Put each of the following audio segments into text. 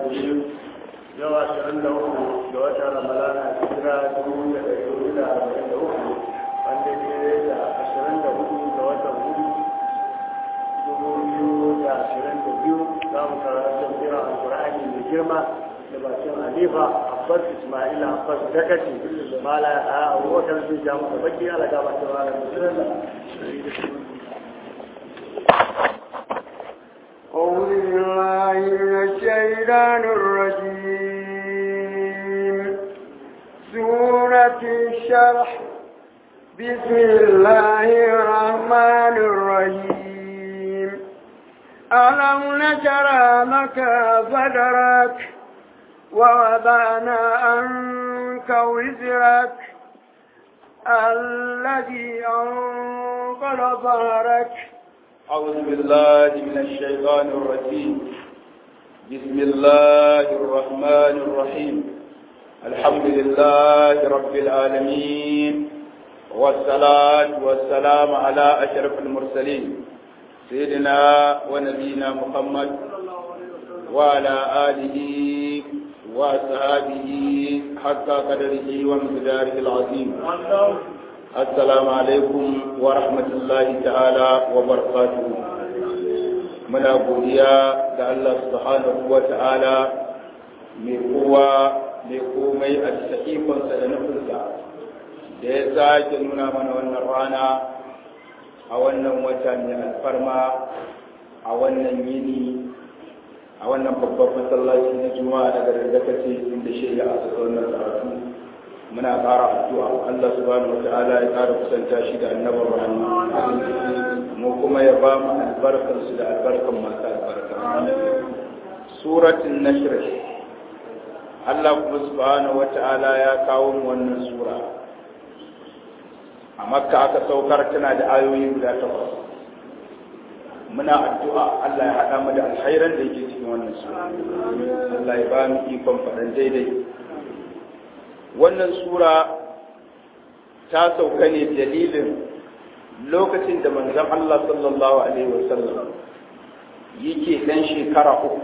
biyu yau ashirin da uku ga watan ramadana hijira dubu da ɗari hudu da arba'in da uku wanda ne da ashirin da hudu ga watan hudu dubu biyu da ashirin da biyu za mu karanta tafsirin alkur'ani mai girma da bakin halifa abbas ismaila abbas dakaci mala a abubakar sun ja masa baki ala gaba ta mala أعوذ بالله من الشيطان الرجيم سورة الشرح بسم الله الرحمن الرحيم ألم نشرع لك صدرك ووضعنا عنك وزرك الذي أنقض ظهرك أعوذ بالله من الشيطان الرجيم بسم الله الرحمن الرحيم الحمد لله رب العالمين والصلاة والسلام على أشرف المرسلين سيدنا ونبينا محمد وعلى آله وأصحابه حتى قدره ومقداره العظيم السلام عليكم ورحمة الله تعالى وبركاته muna godiya ga Allah subhanahu wa ta'ala mai kowa mai komai a bisa ikonsa da nufinsa da ya sake nuna mana wannan rana a wannan wata mai alfarma a wannan yini a wannan babban masallaci na juma'a daga gargakace inda shi ya asa wannan karatu muna ƙara addu'a Allah subhanahu wata'ala ya ƙara kusanta shi da annabar rahama mu kuma ya ba mu albarkar su da albarkan masu albarka suratul nashr Allah kuma subhanahu wata'ala ya kawo mu wannan sura a makka aka saukar tana da ayoyi guda takwas muna addu'a Allah ya haɗa mu da alkhairan da yake cikin wannan sura Allah ya ba mu ikon faɗan daidai wannan sura ta sauka ne dalilin lokacin da manzon Allah sallallahu alaihi wasallam yake dan shekara uku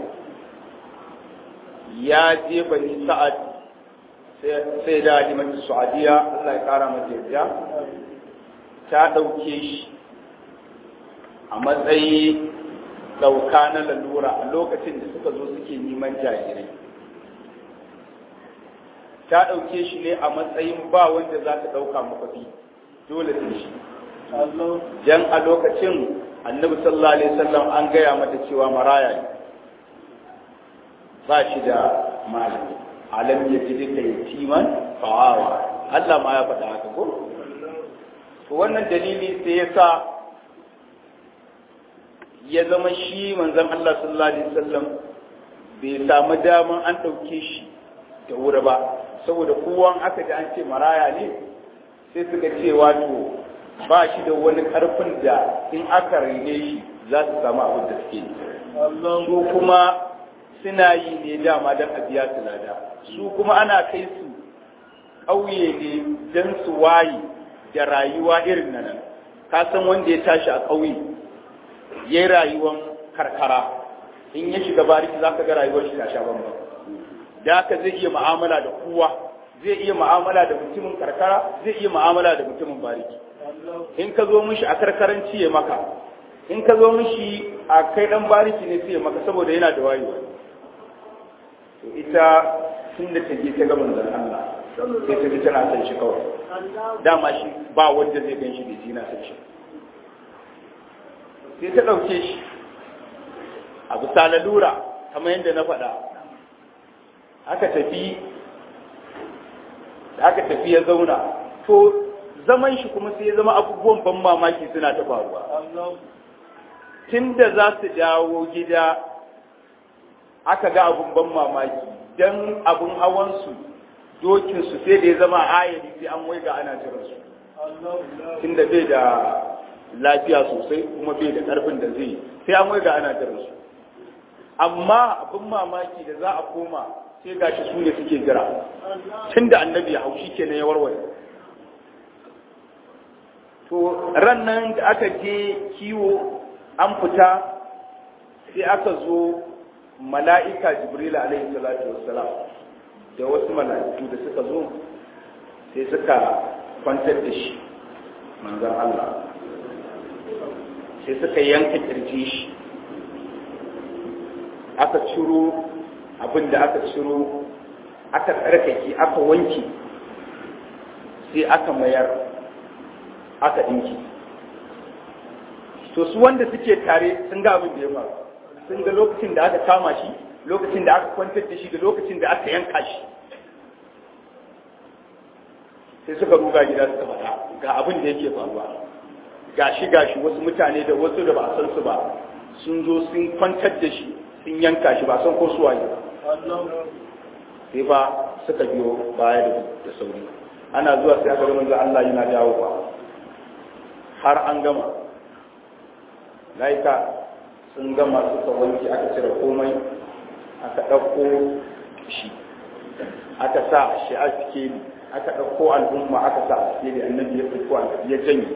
ya je bani sa'ad sai da halimatu su'adiya Allah ya kara mata yarda ta dauke shi a matsayi dauka na lalura a lokacin da suka zo suke neman jarirai ta ɗauke shi ne a matsayin ba wanda za ta ɗauka mafafi dole sai shi jan a lokacin annabi sallallahu alaihi wasallam an gaya mata cewa maraya ne ba shi da malami alam ya ji ka yatiman fa'awa Allah ma ya faɗa haka ko to wannan dalili sai ya sa ya zama shi manzon Allah sallallahu alaihi wasallam bai samu daman an ɗauke shi da wuri ba saboda kowan aka ji an ce maraya ne sai suka ce wato ba shi da wani karfin da in aka rene shi za su samu abin da suke su kuma suna yi ne dama don a biya su lada su kuma ana kai su ƙauye ne don su waye da rayuwa irin na nan ka san wanda ya tashi a ƙauye ya yi rayuwan karkara in ya shiga bariki za ka ga rayuwar shi ta sha bambam da haka zai iya mu'amala da kowa zai iya mu'amala da mutumin karkara zai iya mu'amala da mutumin bariki in ka zo mishi a karkaranci ya maka in ka zo mishi a kai dan bariki ne sai ya maka saboda yana da wayewa to ita tun da ta je ta ga manzon Allah sai ta ji tana son shi kawai dama shi ba wanda zai gan shi da ji na son shi sai ta ɗauke shi a bisa lalura kamar yadda na faɗa aka tafi aka tafi ya zauna to zaman shi kuma sai ya zama abubuwan ban mamaki suna ta faruwa tun da za su dawo gida aka ga abun ban mamaki don abun hawansu dokinsu sai da ya zama ayari sai an waiga ana jiransu tun da bai da lafiya sosai kuma bai da ƙarfin da zai sai an waiga ana jiransu amma abin mamaki da za a koma sai gashi su ne suke jira tun da annabi ya haushi ke ya warware to ran nan da aka je kiwo an fita sai aka zo mala'ika jibril alaihi salatu wassalam da wasu mala'iku da suka zo sai suka kwantar da shi manzon Allah sai suka yanka kirji shi aka ciro abin da aka ciro aka tsarkake aka wanke sai aka mayar aka ɗinki to su wanda suke tare sun ga abin da ya faru sun ga lokacin da aka kama shi lokacin da aka kwantar da shi da lokacin da aka yanka shi sai suka ruga gida suka faɗa ga abin da yake faruwa gashi gashi wasu mutane da wasu da ba a san su ba sun zo sun kwantar da shi sun yanka shi ba san ko su waye ba sai ba suka biyo baya da sauri ana zuwa sai aka ga manzo Allah yana dawo ba har an gama laika sun gama suka wanke aka cire komai aka ɗauko shi aka sa shi a sikeli aka ɗauko al'umma aka sa a sikeli annabi ya fito ya janye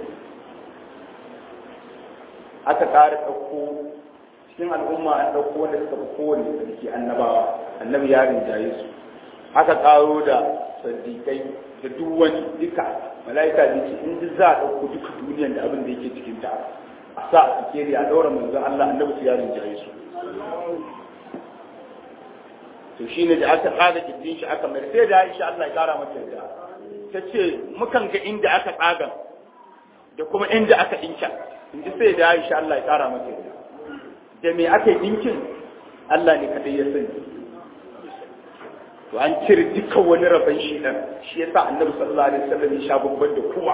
aka ƙara ɗauko cikin al'umma an ɗauko wanda suka fi kowane sarki annabawa annabi ya rinjaye su aka ƙaro da sadiƙai da duk wani duka mala'ika da ce in za a ɗauko duka duniyan da abin da yake cikin ta a sa a sikeli a ɗaura manzon Allah annabi ya rinjaye su to shi ne da aka tsaga kirjin shi aka mai sai da Aisha Allah ya kara mata yarda ta ce mukan ga inda aka tsaga da kuma inda aka dinka in ji sai da Aisha Allah ya kara mata yarda da me aka dinkin Allah ne kadai ya sani to an cire dukkan wani rabon shi dan shi yasa Annabi sallallahu alaihi wasallam ya sha babban da kuma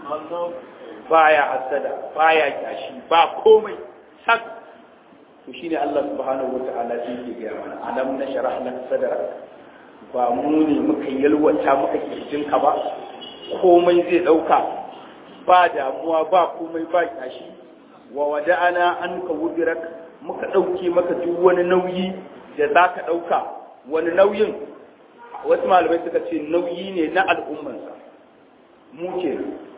baya hasada baya kyashi ba komai sak to shine Allah subhanahu wata'ala sai yake gaya mana alam nashrah lak sadrak ba mu ne muka yalwata muka kirjin ka ba komai zai dauka ba damuwa ba komai ba kyashi wa wada'ana anka wudirak muka dauke maka duk wani nauyi da zaka dauka wani nauyin wasu malamai suka ce nauyi ne na al'ummansa mu ke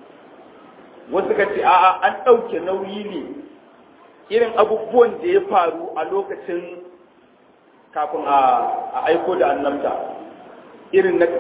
wasu suka ce a'a an dauke nauyi ne irin abubuwan da ya faru a lokacin kafin a aiko da annabta irin na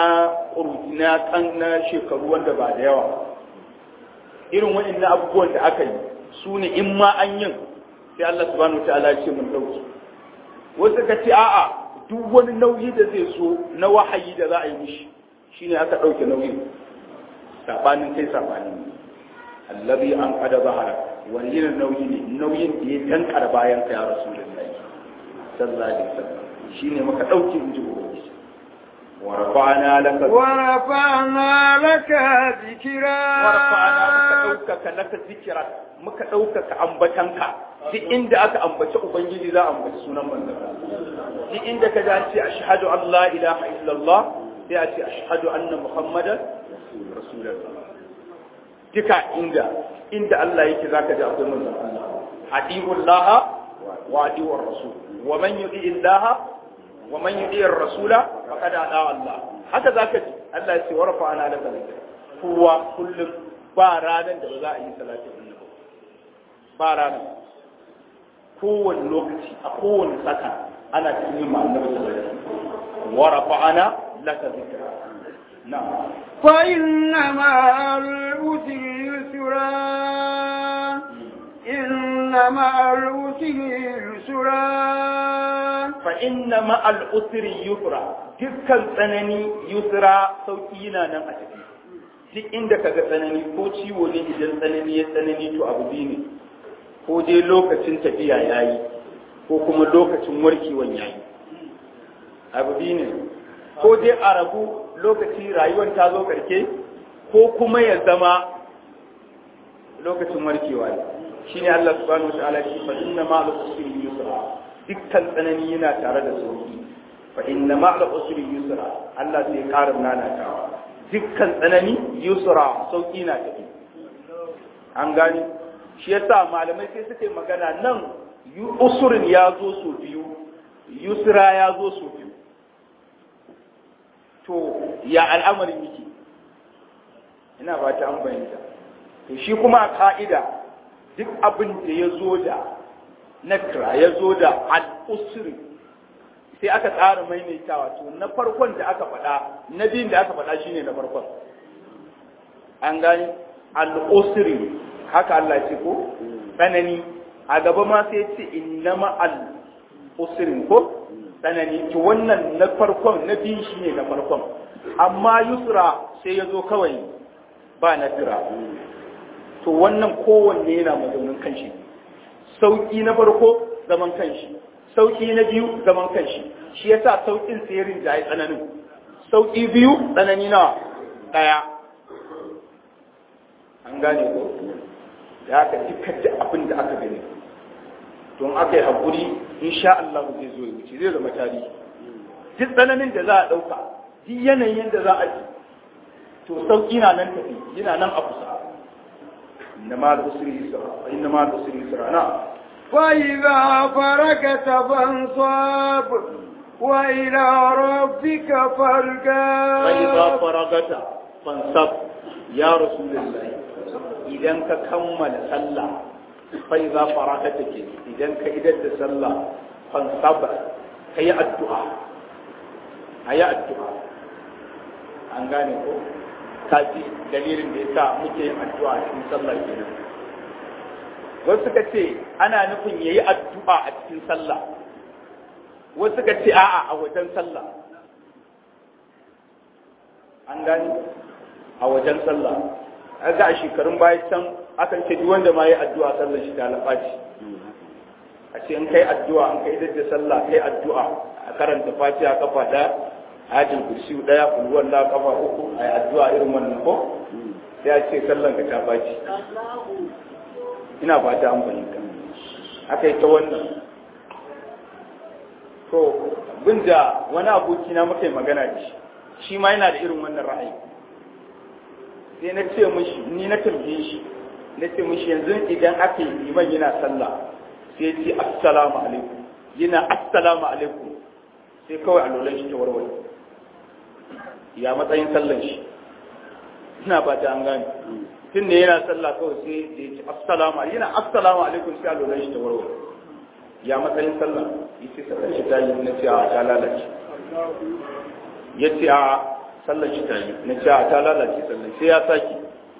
na kan na shekaru wanda ba da yawa irin waɗannan abubuwan da aka yi su ne in ma an yin sai Allah subhanahu wa ta'ala ce mun dauki wasu ka ce a'a duk wani nauyi da zai so na wahayi da za a yi mishi shine aka ɗauke nauyin sabanin kai sabanin allazi an qada zahara wani irin nauyi ne nauyin da ya dankar bayan ka ya rasulullahi sallallahu alaihi wasallam shine muka dauke in ji ubangiji wa rafa'na laka wa rafa'na laka dhikra wa rafa'na muka daukaka laka zikra muka daukaka ambatanka duk inda aka ambaci ubangiji za a ambaci sunan manzon duk inda ka ji an ce ashhadu an la ilaha illallah sai a ce ashhadu anna muhammadan rasulullah duka inda inda Allah yake zaka ji akwai manzon Allah adiullah wa adiur rasul wa man yuti Allah wa man yuti rasula faqad ada Allah haka zaka ji Allah ya ce wa rafa'ana laka dhikra kowa kullum ba ranan da ba za a yi salatin annabi ba ranan kowane lokaci a kowane saka ana cikin yin annabi sallallahu alaihi wasallam wa rafa'ana laka dhikra na'am فإن مع العسر يسرا إن مع العسر يسرا فإن مع العسر يسرا dukkan tsanani yusra sauki yana nan a tafi duk inda ka ga tsanani ko ciwo ne idan tsanani ya tsanani to abu biyu ne ko dai lokacin tafiya ya yi ko kuma lokacin warkewan ya yi abu biyu ne ko dai a rabu lokaci rayuwar ta zo karke ko kuma ya zama lokacin warkewa ne shine Allah subhanahu wa ta'ala shi fa inna ma'al usri yusra dukkan tsanani yana tare da sauki fa inna ma'al usri yusra Allah sai karin nanatawa dukkan tsanani yusra sauki na tafi an gani shi yasa malamai sai suka yi magana nan usrin ya zo su biyu yusra ya zo su biyu to ya al'amarin yake ina ba ta an bayyanta to shi kuma a ka'ida duk abin da ya zo da nakra ya zo da al-usri sai aka tsara maimaitawa to na farkon da aka faɗa na biyun da aka faɗa shine na farkon an gani al-usri haka Allah ya ce ko tsanani a gaba ma sai ce innama al-usri ko tsanani to wannan na farkon na biyun shine na farkon amma yusra sai ya zo kawai ba na tira to wannan kowanne yana mazaunin kanshi sauki na farko zaman kanshi sauki na biyu zaman kanshi shi yasa saukin sihirin da ya tsananin sauki biyu tsanani na daya an gane ko da aka dukkan da abin da aka gani don aka yi haƙuri insha Allah zai zo ya wuce zai zama tarihi duk tsananin da za a ɗauka duk yanayin da za a ji to sauki na nan tafi yana nan a kusa inna ma al-usri yusra inna ma al-usri yusra na فإذا فركت فانصاب وإلى ربك فارغب فإذا فرغت فانصب يا رسول الله إذا كمل صلى فإذا فرغت إذا كإذا صلى فانصب هي الدعاء هي الدعاء an gane ko kaji dalilin da yasa muke yin addu'a cikin sallah kenan wasu suka ce ana nufin yayi addu'a a cikin sallah wasu suka ce a'a a wajen sallah an gane a wajen sallah ga a shekarun baya can akan ce duk wanda ma yi addu'a sallar shi ta lafaci a ce in kai addu'a in kai da sallah kai addu'a a karanta fatiha kafa daya hajjin kursi daya kulwar la kafa uku a yi addu'a irin wannan ko sai a ce sallan ka ta baci ina fata an fahimta aka yi ta wannan to bin da wani aboki na muka yi magana da shi shi ma yana da irin wannan ra'ayi sai na ce mishi ni na tambaye shi na ce mishi yanzu idan aka yi liman yana sallah sai ya ce assalamu alaikum yana assalamu alaikum sai kawai alolan shi ta warware ya matsayin sallan shi ina ba ta an gane tun da yana sallah kawai sai da ya ce assalamu alaikum yana assalamu alaikum sai alolan shi ta warware ya matsayin sallah ya ce sallan shi ta yi na ce a ta lalace ya ce a sallan shi ta yi na ce a ta lalace sallan sai ya saki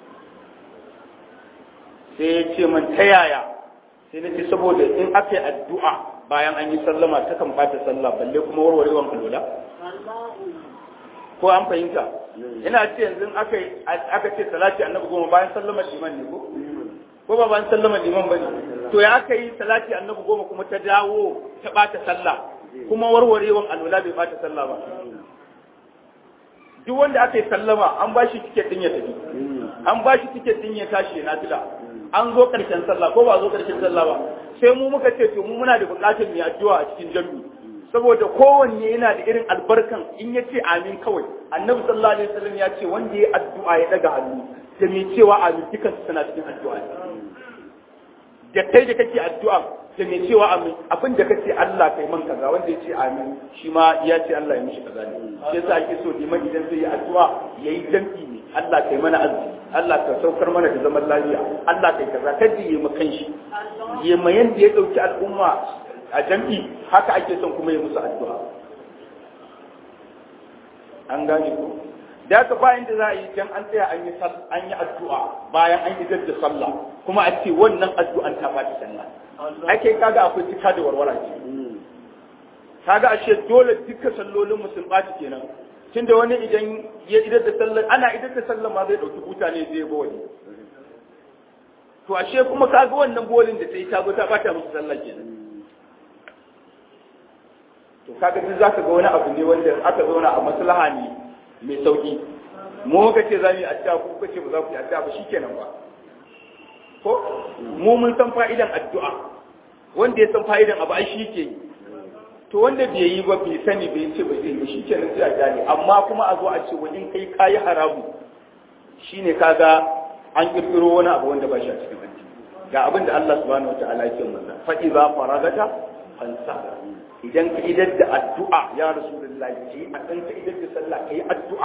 sai ya ce man ta yaya sai na ce saboda in aka yi addu'a bayan an yi sallama ta kan bata sallah balle kuma warwarewan alola ko an fahimta ina ce yanzu aka aka ce salati annabi goma bayan sallama liman ne ko ko ba bayan sallama liman bane to ya aka yi salati annabi goma kuma ta dawo ta bata sallah kuma warwarewan alola bai bata sallah ba duk wanda aka yi sallama an ba shi tiket din ya tafi an ba shi tiket din ya tashi na fila an zo karshen sallah ko ba zo karshen sallah ba sai mu muka ce to mu muna da bukatar mu addu'a a cikin jami'i saboda kowanne yana da irin albarkan in ya ce amin kawai annabi sallallahu alaihi wasallam ya ce wanda ya addu'a ya daga hannu da mai cewa amin dukan suna cikin addu'a da kai da kake addu'a da mai cewa amin abin da kace Allah kai man kaza wanda ya ce amin shi ma ya ce Allah ya mishi kaza ne shi yasa ake so liman idan zai yi addu'a yayi jam'i ne Allah kai mana arziki Allah ka saukar mana da zaman lafiya Allah kai kaza kada yi mu kanshi yi ma yanda ya dauki al'umma a jam'i haka ake son kuma yi musu addu'a an gane ko da haka bayan da za a yi dan an tsaya an yi an yi addu'a bayan an yi da sallah kuma a ce wannan addu'an ta bata sallah ake kaga akwai cika da warwara ce kaga ashe dole duka sallolin mu sun baci kenan tunda wani idan ya idar da sallar ana idar da sallar ma zai dauki buta ne zai go wani to ashe kuma kaga wannan bolin da ta yi ta zo ta bata musu sallah kenan to kaga duk zaka ga wani abu ne wanda aka zauna a maslaha ne mai sauki mu ka ce za mu yi addu'a ko kace ba za ku yi addu'a ba shikenan ba ko mu mun san fa'idan addu'a wanda ya san fa'idan abu ai shi ke yi to wanda bai yi ba bai sani bai ce ba zai yi shikenan sai a gane amma kuma a zo a ce wani kai kayi haramu shine kaga an kirkiro wani abu wanda ba shi a cikin addini ga abin da Allah subhanahu wataala yake masa fa idza faragata fansa idan ka idar da addu'a ya rasulullahi ce a kan ka idar da sallah ka yi addu'a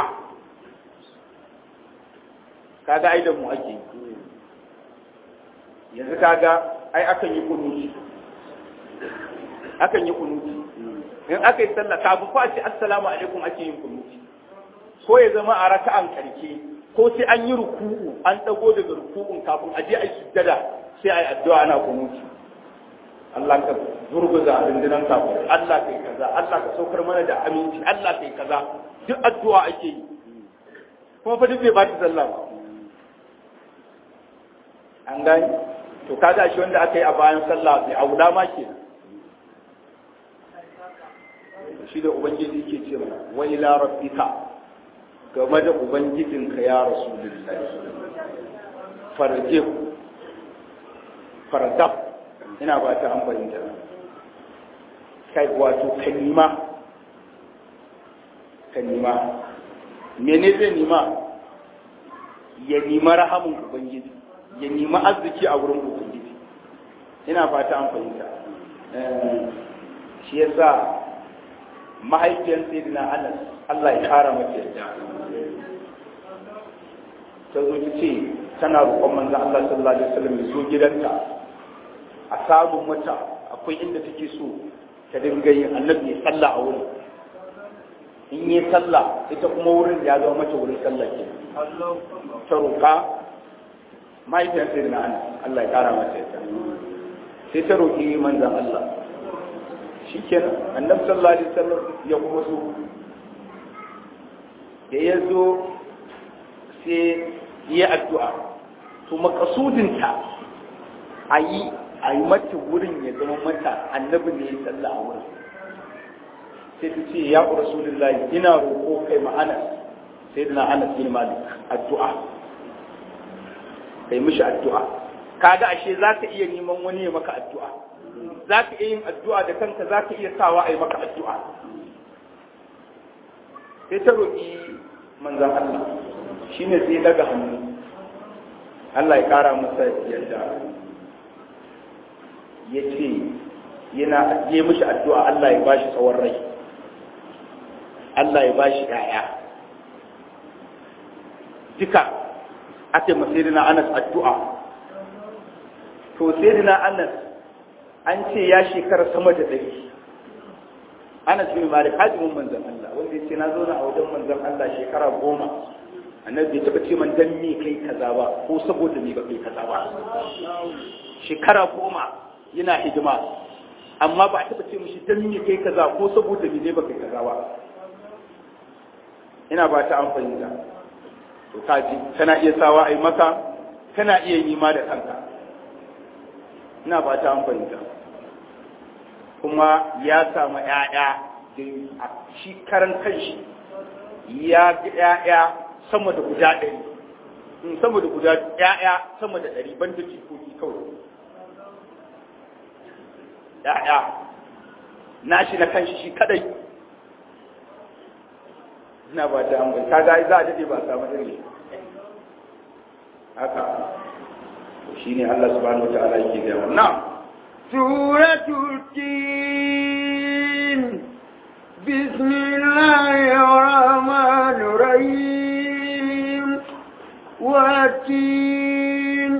kaga ai da mu ake yanzu kaga ai akan yi kunuti akan yi kunuti in aka yi sallah kafin ko a ce assalamu alaikum ake yin kunuti ko ya zama a raka'an karke ko sai an yi ruku'u an dago daga ruku'un kafin a je a yi sujjada sai a yi addu'a ana kunuti Allah ka zurguza rundunan kafin Allah kai kaza Allah ka saukar mana da aminci Allah kai kaza duk addu'a ake yi kuma fa duk bai ba ta sallah ba an gani to kaga shi wanda aka yi a bayan sallah bai aula ma ke shi da ubangiji ke ce mana wa ila rabbika game da ubangijinka ya rasulullahi farje farzab ina ba ta an fahimta kai wato kalima kalima mene zai nima ya nima rahamun ubangiji ya nima arziki a wurin ubangiji ina fata an fahimta shi yasa mahaifiyar sayyidina anas Allah ya kara mata yadda ta zo ta ce tana roƙon manzon Allah sallallahu alaihi wasallam ya so gidanta a samun mata akwai inda take so ta dinga yin annabi ya sallah a wurin in yi sallah ita kuma wurin ya zama mata wurin sallah ke ta roƙa mahaifiyar sai na Allah ya ƙara mata yadda sai ta roƙi manzan Allah shi kenan annabi sallallahu alaihi wasallam ya kuma so da ya zo sai ya addu'a to makasudinta a yi a yi mata wurin ya zama mata annabi ne ya salla a wurin sai ta ce ya rasulullahi ina roƙo kai ma anas sai na anas bin malik addu'a kai mishi addu'a kaga ashe za ka iya neman wani ya maka addu'a za ka iya yin addu'a da kanka za ka iya sawa a yi maka addu'a sai ta roƙi manzan Allah shi ne sai daga hannu Allah ya ƙara masa yadda ya ce yana je mishi addu'a Allah ya bashi tsawon rai Allah ya bashi ‘ya'ya duka ake masirina Anas addu'a to sirina Anas an ce ya shekara sama da ɗari Anas bin Malik hadimin manzon Allah wanda ya ce na zo na a wajen manzon Allah shekara goma annabi bai taɓa ce man dan me kai kaza ba ko saboda me ba kai kaza ba shekara goma yana hidima amma ba a taɓa ce mishi dan me kai kaza ko saboda me ne ba kai kaza ba ina ba ta an fahimta to kaji kana iya sawa a yi maka kana iya yi ma da kanka ina ba ta an fahimta kuma ya samu ‘ya'ya da shi karan kanshi ya ga ‘ya'ya sama da guda ɗari sama da guda ‘ya'ya sama da ɗari ban da jikoki kawai ‘ya'ya nashi na kanshi shi kadai ina ba ta an ta ga za a daɗe ba samu irin haka shi ne Allah subhanahu wa ta'ala yake gaya na'am سورة التين بسم الله الرحمن الرحيم والتين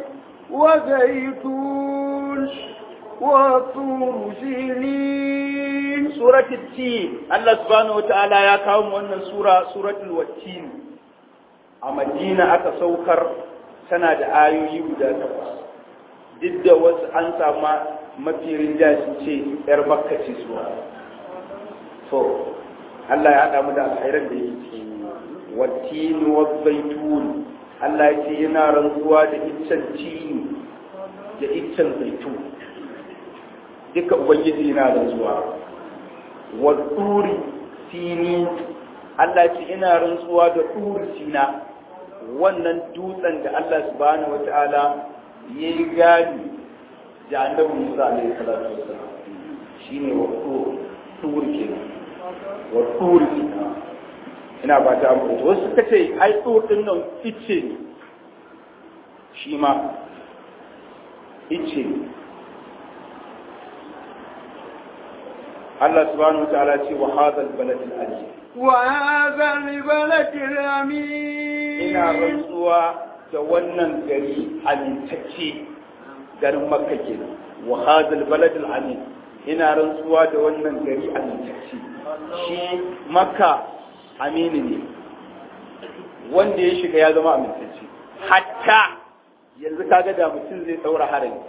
وزيتون وطور سنين سورة التين الله سبحانه وتعالى يا كاوم wannan sura suratul wattin a Madina aka saukar tana da ayoyi guda takwas duk da wasu an sama mafi rinja su ce ‘yar makka ce suwa. So, Allah ya haɗa mu da alhairan da yake ciki. Wattini wa zaitun, Allah ya ce yana rantsuwa da iccen tini da iccen zaitun. Duka Ubangiji yana rantsuwa. Wa turi sini, Allah ya ce ina rantsuwa da turi sina, wannan dutsen da Allah subhanahu wa ta'ala ya yi gani da annabi Musa alaihi salatu wassalam shine wa tur kenan wa tur kenan ina ba ta amfani wasu suka ce ai tur din nan ice ne shi ma ice ne Allah subhanahu wa ta'ala ce wa hadha al-balad al-amin wa hadha al-balad al-amin ina rantsuwa da wannan gari amintacce garin makka kenan wa hadal balad amin ina rantsuwa da wannan gari amintacce shi makka amini ne wanda ya shiga ya zama amintacce hatta yanzu kaga da mutum zai daura harami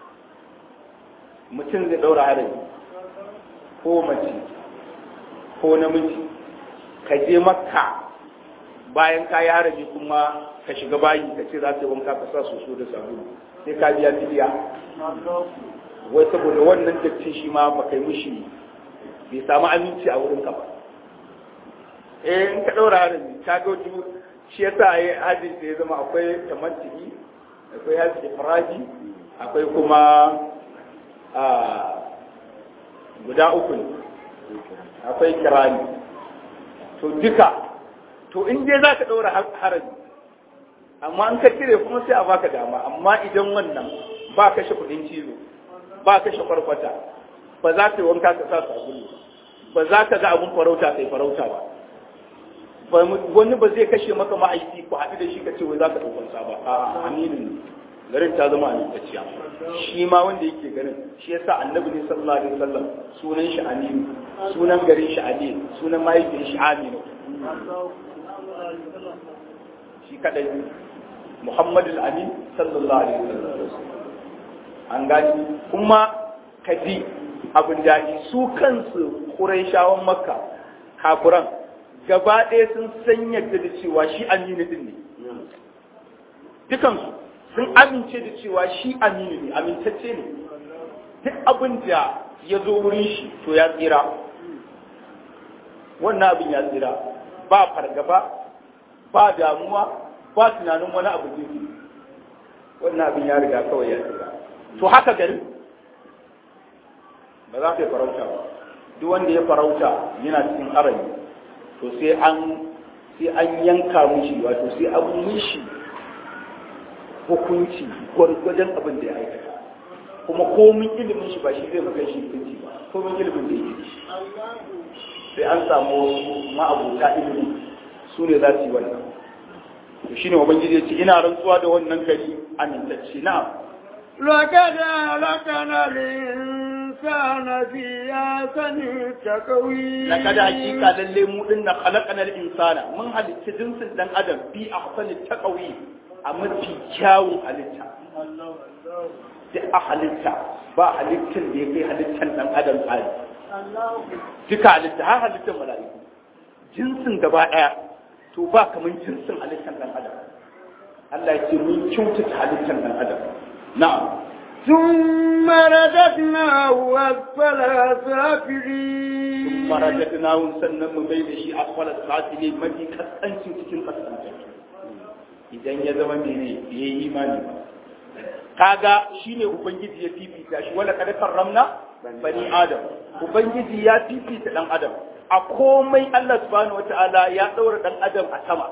mutum zai daura harami ko mace ko namiji ka je makka bayan ka yi harami kuma ka shiga bayi ka ce za ka yi wanka ka sa soso da sabulu sai ka biya fidiya wai saboda wannan dattin shi ma ba kai mushi bai samu aminci a wurin ka ba eh in ka daura harami ka ga wajen shi yasa ai hajji da ya zama akwai tamattu'i akwai hajji ifradi akwai kuma a guda uku ne akwai kirani to duka to in dai za ka ɗaura harami amma an ka cire kuma sai a baka dama amma idan wannan ba kashe kuɗin cizo ba kashe kwarkwata ba za ka yi wanka ka sa sabulu ba za ka ga abun farauta kai farauta ba wani ba zai kashe maka ma'aiki ko haɗu da shi ka ce wai za ka ɗaukansa ba a aminin garin ta zama amintacciya shi ma wanda yake garin shi yasa annabi ne sallallahu alaihi wasallam sunan shi aminu sunan garin shi amin sunan mahaifin shi aminu shi kadai muhammadu amin sallallahu alaihi wasallam an gani kuma kaji abin daɗi su kansu ƙurayshawan makka kafuran gaba ɗaya sun san yadda da cewa shi aminu din ne dukansu sun amince da cewa shi aminu ne amintacce ne duk abin da ya zo wurin shi to ya tsira wannan abin ya tsira ba fargaba ba damuwa ba tunanin wani abu gefe wannan abin ya riga kawai ya tsira to haka gari ba za ka yi farauta ba duk wanda ya farauta yana cikin arami to sai an sai an yanka mushi wato sai an mushi hukunci gwargwadon abin da ya aikata kuma komin ilimin shi ba shi zai maka shi hukunci ba komin ilimin da yake shi sai an samu ma'abuta ilimi su ne za su yi wannan to shine ubangiji ya ce ina rantsuwa da wannan gari amintacce na لقد أهلكنا الإنسان في أحسن تقويم لقد حقيقة للي مو إن خلقنا الإنسان من هل جنس دان أدم في أحسن التقويم أما في كاو halitta. duk a halitta ba halittar da ya kai halittar ɗan adam tsari duka halitta har halittar mala'iku jinsin gaba ɗaya to ba kamar jinsin halittar ɗan adam Allah ya ce mun kyautata halittar ɗan adam na'am ثم رددناه أسفل سافلين ثم رددناه sannan mu bai da shi asfala safilin mafi kasancin cikin kasantattu idan ya zama mene ya yi imani ba kaga shine ubangiji ya fifita shi wala kada karramna bani adam ubangiji ya fifita dan adam a komai Allah subhanahu wataala ya daura dan adam a sama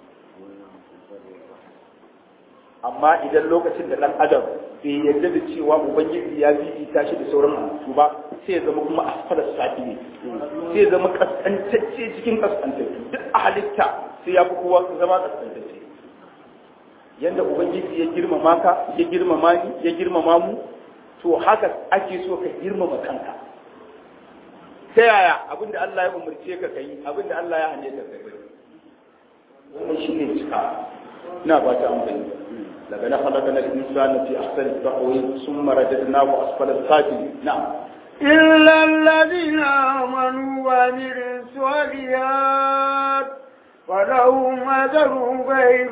amma idan lokacin da dan adam bai yarda da cewa ubangiji ya fifita shi da sauran halittu ba sai ya zama kuma asfala safi ne sai ya zama kaskantacce cikin kaskantattu duk a halitta sai ya fi kowa zama kaskantacce yanda ubangiji ya girmama ka ya girmama ni ya girmama mu to haka ake so ka girmama kanka ta yaya abinda Allah ya umarce ka kai abinda Allah ya hane ka kai wannan shine cika ina ba ta amfani daga na khalaqana al-insana fi ahsani taqwim thumma radadnahu asfala as-safilin na'am إلا الذين آمنوا وعملوا الصالحات فلهم أجر غير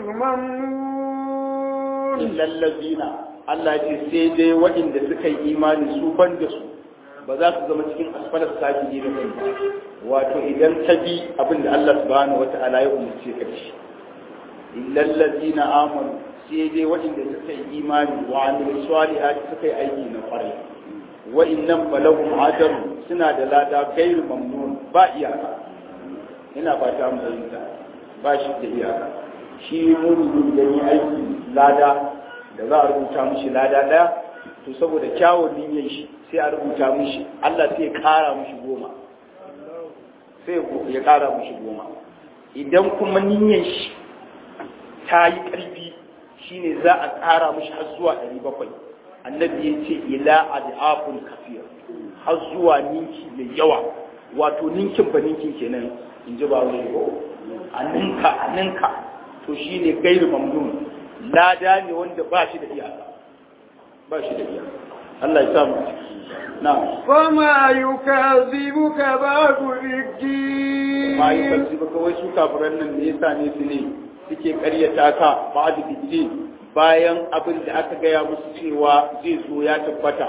ممنون illallazina Allah ya ce sai dai waɗanda suka yi imani su ban da su ba za su zama cikin asfalar sajidi da kai ba wato idan ta bi abin da Allah subhanahu wata'ala ya umarce ka da shi illallazina amanu sai dai waɗanda suka yi imani wa amilu salihati suka yi aiki na kwarai wa innam balahum ajrun suna da lada gairu mamnun ba iyaka ina fata mu fahimta ba shi da iyaka shi mumini da yi aiki lada da za a rubuta mishi lada daya to saboda kyawun niyyar shi sai a rubuta mishi Allah sai ya kara mishi goma sai ya kara mishi goma idan kuma niyyar shi ta yi ƙarfi shine za a kara mishi har zuwa ɗari bakwai annabi ya ce ila adafun kafir har zuwa ninki mai yawa wato ninkin ba ninkin kenan in ji ba wani ko a ninka a ninka to shine gairu mamnun lada ne wanda ba shi da iyaka ba shi da iyaka Allah ya samu na وما يكذبك بعد بالدين ma yi kalci ba kawai su kafiran nan ne yasa ne su ne suke karyata ka ba da biddi bayan abin da aka gaya musu cewa zai zo ya tabbata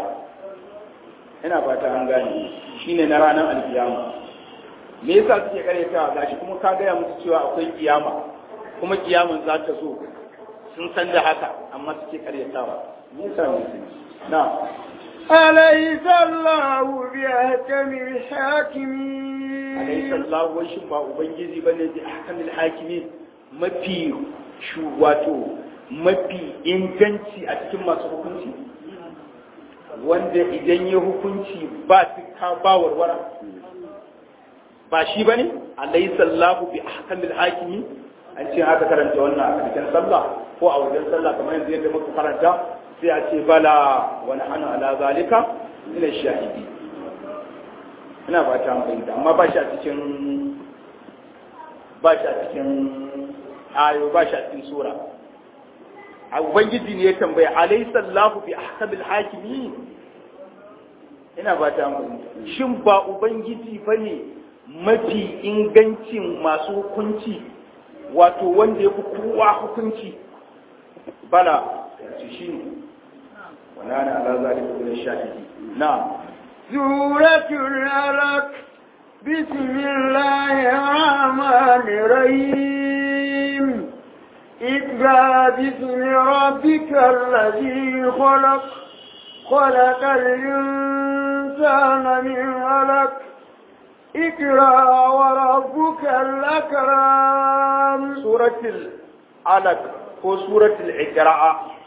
ina fata an gane shine na ranar alkiyama me yasa suke karyata gashi kuma ka gaya musu cewa akwai kiyama kuma kiyaman za ta zo sun san da haka amma suke karyatawa me yasa ne su na أليس الله بأحكم الحاكمين alaysa Allah wai shin ba ubangiji bane bi ahkamil hakimin mafi shu wato mafi inganci a cikin masu hukunci wanda idan ya hukunci ba ka ba warwara ba shi bane alaysa Allah bi ahkamil hakimin an ce aka karanta wannan a cikin sallah ko a wajen sallah kamar yanzu yadda muka karanta sai a ce bala wa nahnu ala zalika min ash-shahidi ina ba ta fahimta amma ba shi a cikin ba shi a cikin ayo ba shi a cikin sura a ubangiji ne ya tambaya alaysa Allahu bi ahkamil hakimin ina ba ta fahimta shin ba ubangiji bane mafi ingancin masu hukunci wato wanda ya fi kowa hukunci bala shi ne ونانا على ذلك من الشاهدين نعم سورة الألق بسم الله الرحمن الرحيم اقرأ باسم ربك الذي خلق خلق الإنسان من علق اقرأ وربك الأكرم سورة العلق ko suratul iqra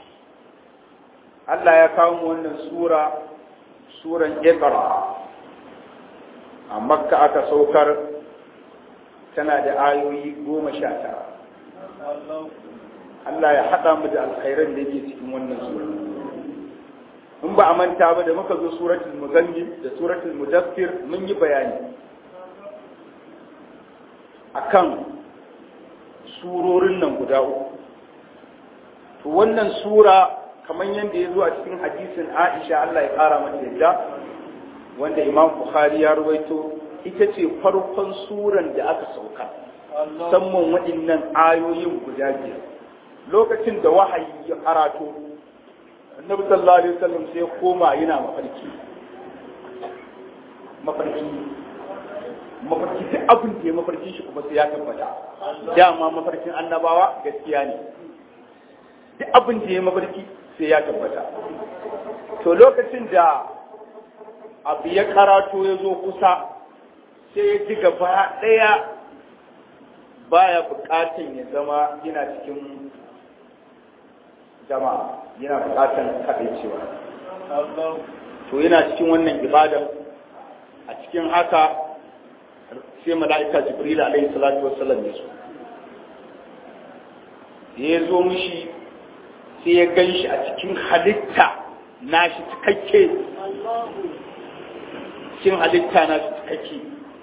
Allah ya kawo mu wannan sura suran iqra a makka aka saukar tana da ayoyi goma sha tara Allah ya haɗa mu da alkhairan da yake cikin wannan sura in ba a manta ba da muka zo suratul muzammil da suratul mudaffir mun yi bayani akan surorin nan guda uku to wannan sura kamar yadda ya zo a cikin hadisin Aisha Allah ya kara mata yadda wanda Imam Bukhari ya ruwaito ita ce farkon suran da aka sauka musamman waɗannan ayoyin guda biyar lokacin da wahayi ya karato annabi sallallahu alaihi wasallam sai koma yana mafarki mafarki mafarki duk abin da ya mafarkin shi kuma sai ya tabbata dama mafarkin annabawa gaskiya ne duk abin da ya mafarki sai ya tabbata to lokacin da abu ya karato ya zo kusa sai ya ji gaba ɗaya baya buƙatan ya zama yana cikin jama'a yana buƙatan kaɗaicewa to yana cikin wannan ibada a cikin haka sai mala'ika jibril alaihi salatu wassalam ya zo ya zo mishi sai ya gan shi a cikin halitta na shi cikakke cikin halitta na shi cikakke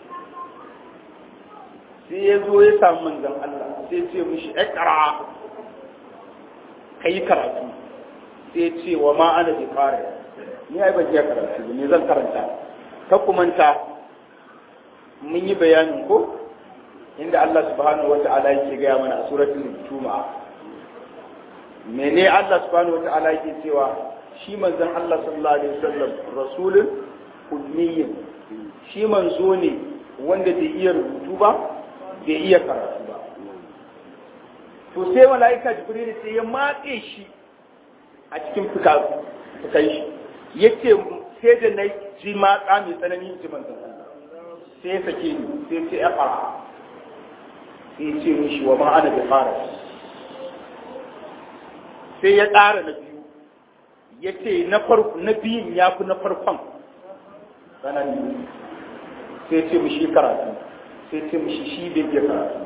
sai ya zo ya samu manzan Allah sai ce mishi ƙara ka yi karatu sai ya ce wa ma'ana bi fara ni ai ban iya karatu ne zan karanta ka kumanta mun yi bayanin ko inda Allah subhanahu wata'ala yake gaya mana a suratul juma'a mene Allah subhanahu wata'ala yake cewa shi manzon Allah sallallahu alaihi wasallam rasulun ummiyin shi manzo ne wanda bai iya rubutu ba bai iya karatu ba to sai mala'ika jibril sai ya matse shi a cikin fuka fukai shi yace sai da na ji matsa mai tsanani ji manzon Allah sai ya sake ni sai ce ya fara sai ce mishi wa ma'ana da fara sai ya ƙara na biyu ya ce na biyun ya fi na farkon tsanani sai ce mishi karatu sai ce mishi shi bai iya karatu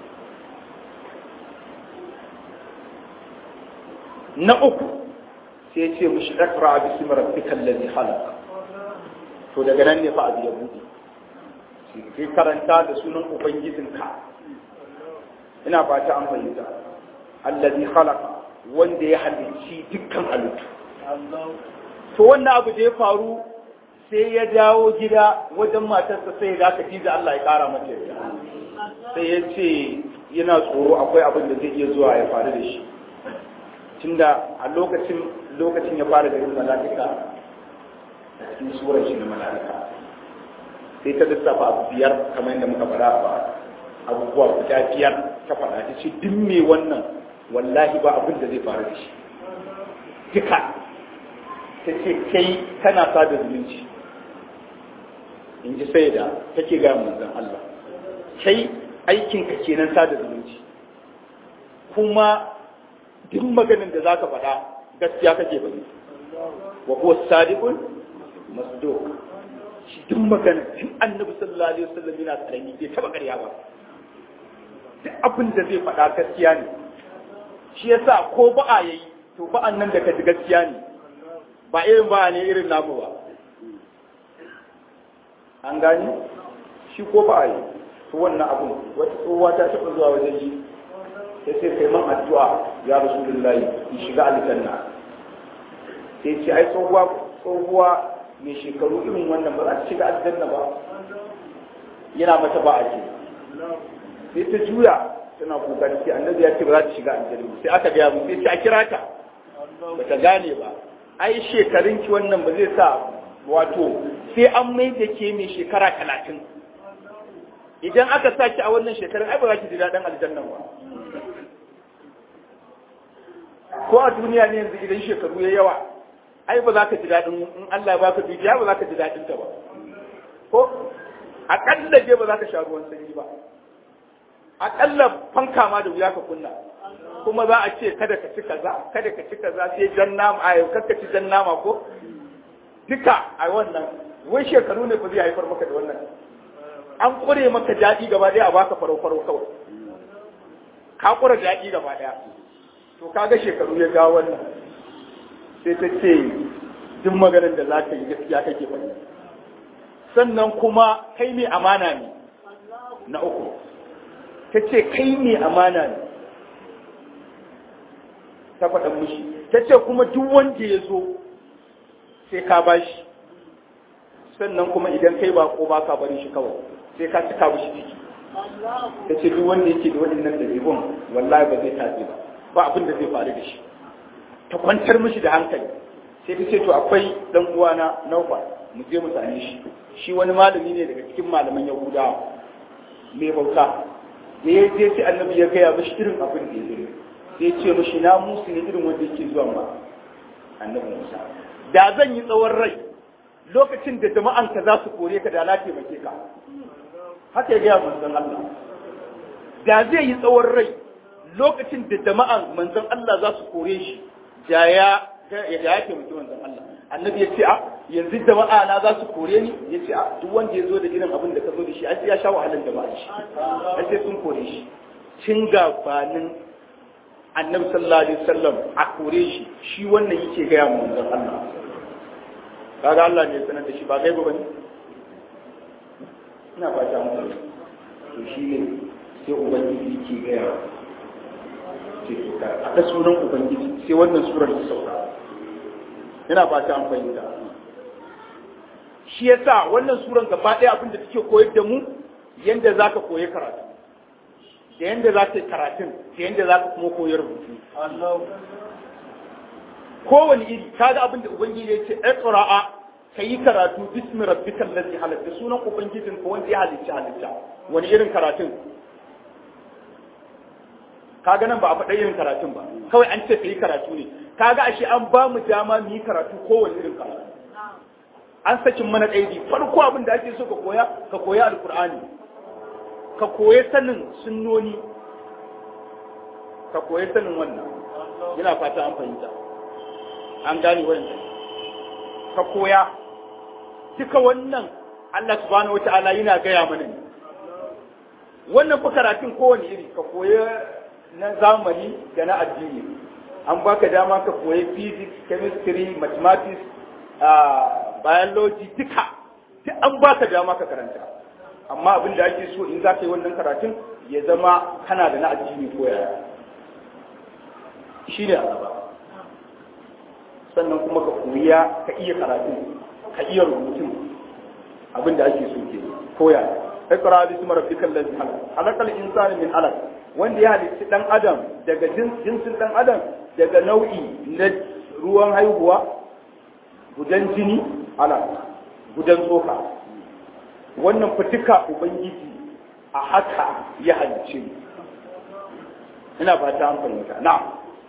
na uku sai ya ce mishi iqra bismi rabbikal ladhi khalaq to daga nan ne fa abu ya buɗe sai karanta da sunan ubangijinka ina fata an fahimta allazi khalaqa wanda ya halicci dukkan halittu to wannan abu da ya faru sai ya dawo gida wajen matarsa sai ya ga Khadija Allah ya kara mata yarda sai ya ce yana tsoro akwai abin da zai iya zuwa ya faru da shi tunda a lokacin lokacin ya fara garin mala'ika a cikin surar shi na mala'ika sai ta lissafa abu biyar kamar yadda muka faɗa ba abubuwa guda biyar ta faɗa ta ce duk me wannan wallahi ba abin da zai faru da shi duka ta ce kai kana sada zumunci in ji sai da take gaya manzon Allah kai aikinka kenan sada zumunci kuma duk maganin da zaka faɗa gaskiya kake bane wa huwa sadiqun masduq shi duk magana tun annabi sallallahu alaihi wasallam yana karami bai taba ƙarya ba duk abin da zai faɗa gaskiya ne shi yasa ko ba'a yayi to ba'an nan da ka ji gaskiya ne ba irin ba'a ne irin namu ba an gani shi ko ba'a yi to wannan abun wata tsohuwa ta taɓa zuwa wajen yi ya ce kai man addu'a ya rasulullahi in shiga aljanna sai ce ai tsohuwa tsohuwa mai shekaru irin wannan ba za ta shiga aljanna ba yana mata ba a ce sai ta juya tana kokari sai annabi ya ce ba za ta shiga aljanna sai aka gaya mu sai ce a kira ta ba ta gane ba ai shekarun ki wannan ba zai sa wato sai an mai da ke mai shekara talatin idan aka sa ki a wannan shekarun ai ba za ki ji daɗin aljanna ba ko a duniya ne yanzu idan shekaru ya yawa ai ba za ka ji daɗin in Allah ba ka dukiya ba za ka ji daɗin ta ba ko aƙalla je ba za ka sha ruwan sanyi ba aƙalla fanka ma da wuya ka kunna kuma za a ce kada ka ci kaza kada ka ci kaza sai jan nama a yau kakka ci jan nama ko duka a wannan wai shekaru ne ba zai haifar maka da wannan an kure maka daɗi gaba ɗaya a baka farau farau kawai ka kura daɗi gaba ɗaya to kaga shekaru ya ga wannan sai ta ce duk maganar da za ka yi gaskiya kake faɗi sannan kuma kai mai amana ne na uku ta ce kai mai amana ne ta faɗa mushi ta ce kuma duk wanda ya zo sai ka bashi sannan kuma idan kai ba ko ba ka bari shi kawai sai ka cika mushi ciki ta ce duk wanda yake da waɗannan ɗabi'un wallahi ba zai tafi ba ba abin da zai faru da shi ta kwantar mishi da hankali sai ta ce to akwai dan uwana Naufa mu je mu same shi shi wani malami ne daga cikin malaman Yahudawa mai bauta da ya je sai annabi ya gaya mishi irin abin da ya yi sai ce mishi na musu ne irin wanda yake zuwa ma annabi Musa da zan yi tsawon rai lokacin da jama'an ka za su kore ka da na taimake ka haka ya gaya manzon Allah da zai yi tsawon rai lokacin da jama'an manzon Allah za su kore shi da ya ya taimaki manzon Allah annabi ya ce a yanzu jama'a na za su kore ni ya ce a duk wanda ya zo da irin abin da ka zo da shi ai ya sha wahalar jama'a shi ai sai sun kore shi cin gabanin annabi sallallahu alaihi wasallam a kore shi shi wannan yake gaya mu manzon Allah kaga Allah ne ya sanar da shi ba gaiba bane ina fata mu to shi ne sai ubangiji yake gaya ce to ka a sunan ubangiji sai wannan surar ta sauka ina fata an fahimta shi yasa wannan suran gaba ɗaya abin da take koyar da mu yanda zaka koyi karatu da yanda za ka yi karatun da yanda za ka kuma koyar rubutu kowane iri kaga abin da ubangiji ya ce iqra'a ka yi karatu bismi rabbikal ladzi halak da sunan ubangijin ka wanda ya halicci halitta wani irin karatun kaga nan ba a faɗa irin karatun ba kawai an ce ka yi karatu ne kaga ashe an ba mu dama mu yi karatu kowane irin karatu an sakin mana ƙaidi farko abin da ake so ka koya ka koya alkur'ani ka koya sanin sunnoni ka koya sanin wannan yana fata an fahimta an gane wannan ka koya duka wannan Allah subhanahu wata'ala yana gaya mana ne wannan fa karatun kowane iri ka koya na zamani da na addini an baka dama ka koyi physics chemistry mathematics uh, biology duka duk an baka dama ka karanta amma abin da ake so in za ka yi wannan karatun ya zama kana da na addini ko yaya shi ne a gaba sannan kuma ka koya ka iya karatu ka iya rubutun abin da ake so ke koya ikra bi ismi rabbikal ladzi khalaq khalaqal insana min alaq wanda ya halitta dan adam daga jinsin dan adam daga nau'i na ruwan haihuwa gudan jini alaq gudan tsoka wannan fitika ubangiji a haka ya halicce ina fata an fahimta na'am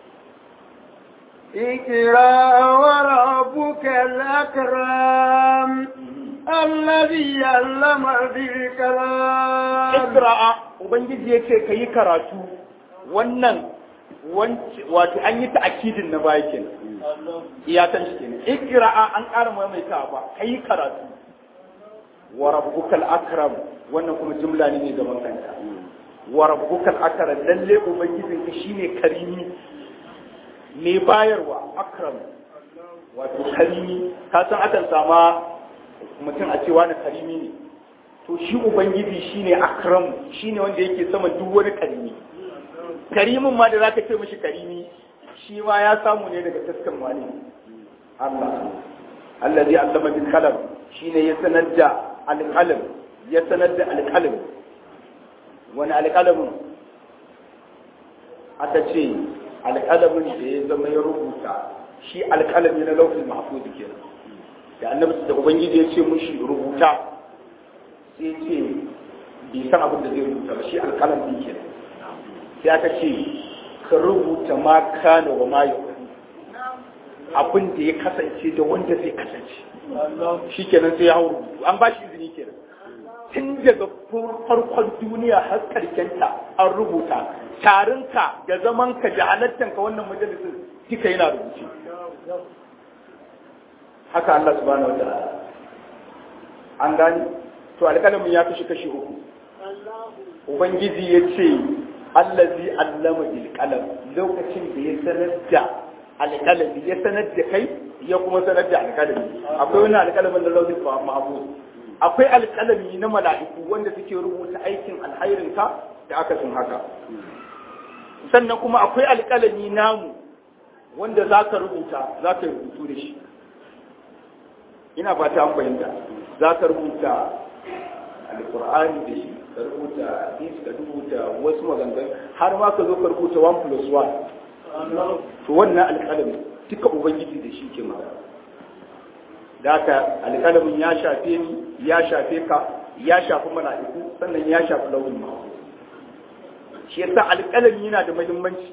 اقرأ وربك الأكرم الذي علم بالكلام Ikra'a Ubangiji ya ce ka yi karatu wannan wato an yi ta'akidin na baya kenan iyatan shi kenan Ikra'a an ƙara maimaita ba ka yi karatu wa rabbukal akram wannan kuma jumla ne mai gaban kanta wa rabbukal akram lalle ubangijinka shine karimi mai bayarwa akram wato karimi ka san akan sama mutum a cewa na karimi ne to shi ubangiji shine akram shine wanda yake sama duk wani karimi karimin ma da zaka ce mishi karimi shi ma ya samu ne daga taskan wani Allah allazi allama bil qalam shine ya sanar da alqalam ya sanar da alqalam wani alqalamin aka ce alƙalamin da ya zama ya rubuta shi alƙalami na laufin mahfuz kenan da annabi da ubangiji ya ce mushi rubuta sai ce bai san abin da zai rubuta ba shi alƙalam din kenan sai aka ce ka rubuta ma kana wa ma yau abin da ya kasance da wanda zai kasance shi kenan sai ya hau rubutu an ba shi izini kenan tun daga farkon duniya har karkenta an rubuta tarinka da zamanka da halattanka wannan majalisin duka yana rubuce haka Allah subhanahu wataala an gani to alƙalamin ya kashi kashi uku ubangiji ya ce allazi allama bil qalam lokacin da ya sanar da alƙalami ya sanar da kai ya kuma sanar da alƙalami akwai wani alƙalamin da launin mahmud akwai alƙalami na mala'iku wanda suke rubuta aikin alhairinka da aka sun haka sannan kuma akwai alƙalami namu wanda za ka rubuta za ka rubutu da shi ina ba ta fahimta za ka rubuta alƙur'ani da shi ka rubuta hadisi ka rubuta wasu maganganu har ma ka zo ka rubuta 1 plus 1 to wannan alƙalami duka ubangiji da shi ke magana da haka alƙalamin ya shafe ni ya shafe ka ya shafi mala'iku sannan ya shafi launin mahu shi yasa alƙalami yana da muhimmanci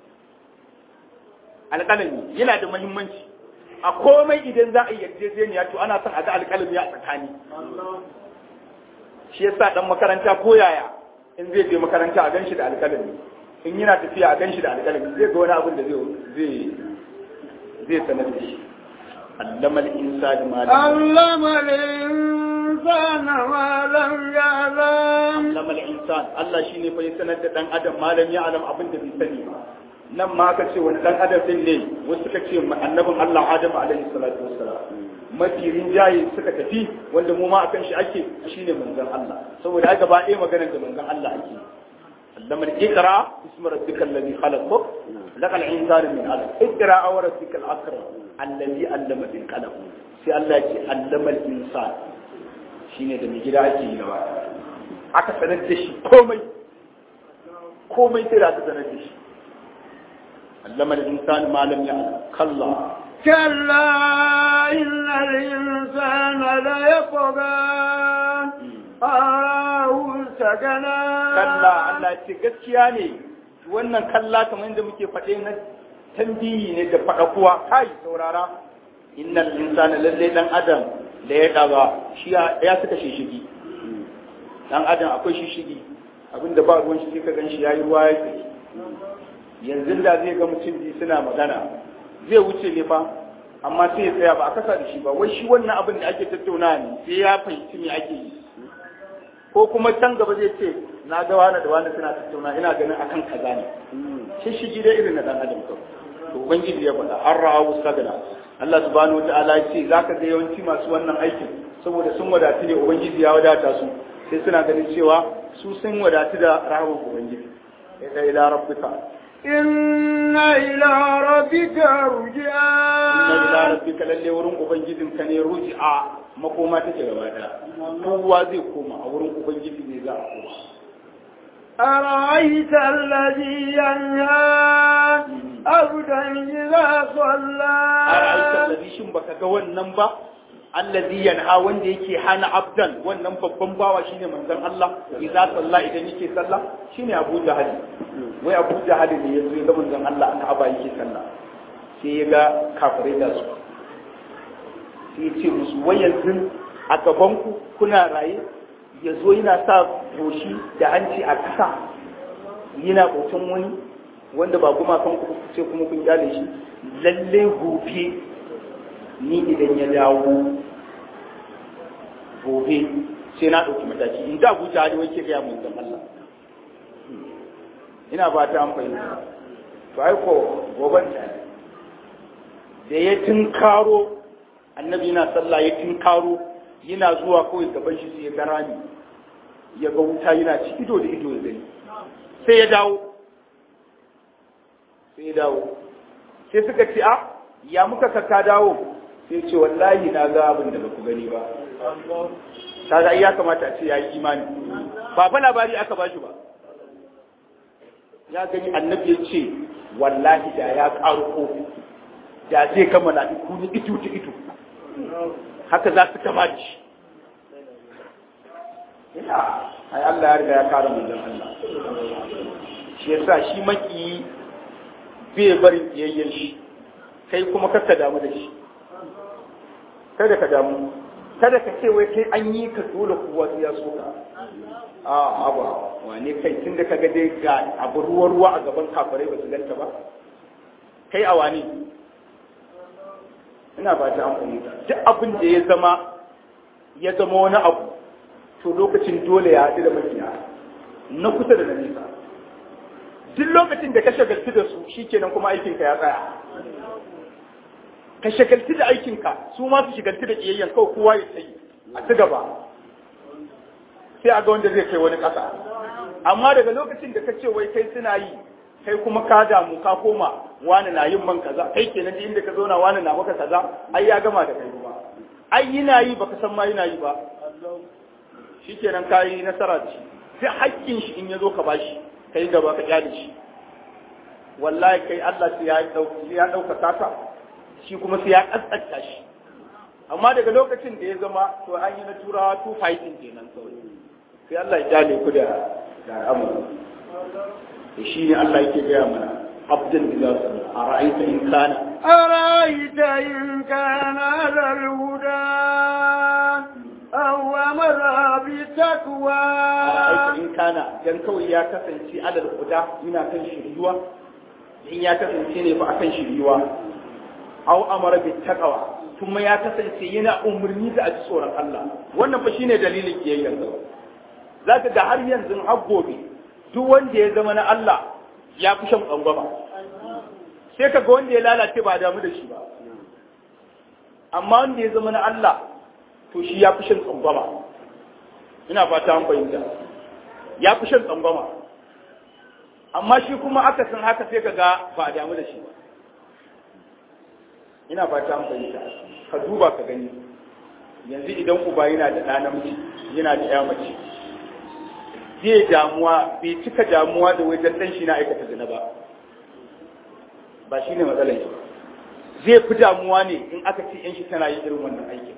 alƙalami yana da muhimmanci a komai idan za a yi yarjejeniya to ana son a ga alƙalami a tsakani shi yasa dan makaranta ko yaya in zai je makaranta a ganshi da alƙalami in yana tafiya a ganshi da alƙalami zai ga wani abin da zai zai sanar da shi علم الإنسان ما لم علم الإنسان ما لم يعلم علم الإنسان الله شيني فيسند دان أدم ما لم يعلم أبن دبي سني nan ma aka ce wani dan adam din ne wasu suka ce annabin Allah Adam alaihi salatu wassalam mafi rinjaye suka tafi wanda mu ma akan shi ake shine manzon Allah saboda haka ba ɗaya maganar da manzon Allah ake علم اقرا اسم ربك الذي خلق خلق الانسان من علق اقرا وربك الاكرم الذي علم بالقلم sai Allah ya ce allama al-insan shine da mai gida ake yi gaba aka sanar da shi komai komai sai da aka sanar da shi allama al-insan ma lam ya'lam kalla كلا إن الإنسان ليطغى أراه استغنى kalla Allah ce gaskiya ne wannan kalla kamar yadda muke faɗe na tambiyi ne da faɗa kuwa kai saurara innal insana lalle dan adam da ya daga shi ya suka shishigi dan adam akwai shishigi abinda ba ruwan shi ka ganshi yayi ruwa ya tsaye yanzu da zai ga mutum biyu suna magana zai wuce ne fa amma sai ya tsaya ba a kasa da shi ba wai shi wannan abin da ake tattauna ne sai ya fahimci me ake yi ko kuma can gaba zai ce na ga wani da wani suna tattauna ina ganin akan kaza ne shi shigi da irin na dan adam kawai to ubangiji ya faɗa an ra'awu sagana Allah subhanahu wata'ala ya ce zaka ga yawanci masu wannan aikin saboda sun wadatu ne ubangiji ya wadata su sai suna ganin cewa su sun wadatu da rahaman ubangiji ya ila rabbika inna ila rabbika ruj'a inna ila rabbika lalle wurin ubangijin ka ne ruji'a makoma take gaba daya kowa zai koma a wurin ubangiji ne za a koma أرأيت الذي ينهى عبدا إذا صلى أرأيت الذي شن baka ga wannan ba allazi yanha wanda yake hana abdan wannan babban bawa shine manzon Allah idza salla idan yake sallah shine Abu Jahal wai Abu Jahal ne yazo ya ga manzon Allah aka aba yake sallah sai ya ga kafirai da su sai ya ce musu wai yanzu a gaban ku kuna raye ya zo yana sa goshi da hanci a ƙasa yana bautan wani wanda ba kuma kan ku ce kuma kun kyale shi lalle gobe ni idan ya dawo gobe sai na ɗauki mataki in da guja hali wake gaya mun zan Allah ina ba ta an fahimta to ai ko goban ta da ya tinkaro annabi yana sallah ya tinkaro yana zuwa kawai gaban shi sai ya ga rami ya ga wuta yana ci ido da ido da gani sai ya dawo sai ya dawo sai suka ce a ya muka ka dawo sai ce wallahi na ga abin da baku gani ba kaga ya kamata a ce ya yi imani ba fa labari aka ba shi ba ya gani annabi ya ce wallahi da ya ƙaro da zai kama na iku ni itu ta itu haka za su kama da shi ina ai Allah ya riga ya kare manzon Allah shi yasa shi maki bai barin kiyayyen shi kai kuma ka damu da shi kada ka damu kada ka ce wai kai an yi ka dole kowa sai ya so ka a aba wane kai tun da kaga dai ga abu ruwa ruwa a gaban kafirai ba su ganta ba kai a wane ina ba ta amfani duk abin da ya zama ya zama wani abu to lokacin dole ya haɗu da makiya na kusa da na nesa duk lokacin da ka shagaltu da su shikenan kuma aikinka ya tsaya ka shagaltu da aikinka su ma su shagaltu da kiyayyen kawai kowa ya tsayi a ci gaba sai a ga wanda zai kai wani ƙasa amma daga lokacin da ka ce wai kai suna yi kai kuma ka damu ka koma wani na yin man kaza kai kenan da inda ka zauna wani na maka kaza ai ya gama da kai kuma ai yana yi baka san ma yana yi ba shikenan ka yi nasara da shi sai haƙƙin shi in ya zo ka bashi kai gaba ka kyale shi wallahi kai Allah sai ya dauki ya dauka ka shi kuma sai ya kaskanta shi amma daga lokacin da ya zama to an yi na turawa two fighting kenan kawai sai Allah ya kyale ku da da al'amari da shi ne Allah yake gaya mana abdul idza a ra'aita in kana أرأيت إن كان على الهدى أو أمر بالتقوى ra'aita in kana dan kawai ya kasance alal huda yana kan shiriwa in ya kasance ne ba akan shiriwa aw amara bit taqwa kuma ya kasance yana umarni da a ji tsoron Allah wannan fa shine dalilin kiyayyar sa zaka ga har yanzu har gobe duk wanda ya zama na Allah ya fi shan tsangwama sai ka ga wanda ya lalace ba damu da shi ba amma wanda ya zama na Allah to shi ya fi shan tsangwama ina fata an fahimta ya fi shan tsangwama amma shi kuma aka san haka sai ka ga ba a damu da shi ba ina fata an fahimta ka duba ka gani yanzu idan uba yana da ɗa namiji yana da ya mace zai damuwa bai cika damuwa da wajen ɗan shi na aikata zina ba ba shi ne matsalar shi zai fi damuwa ne in aka ce yan shi tana yin irin wannan aikin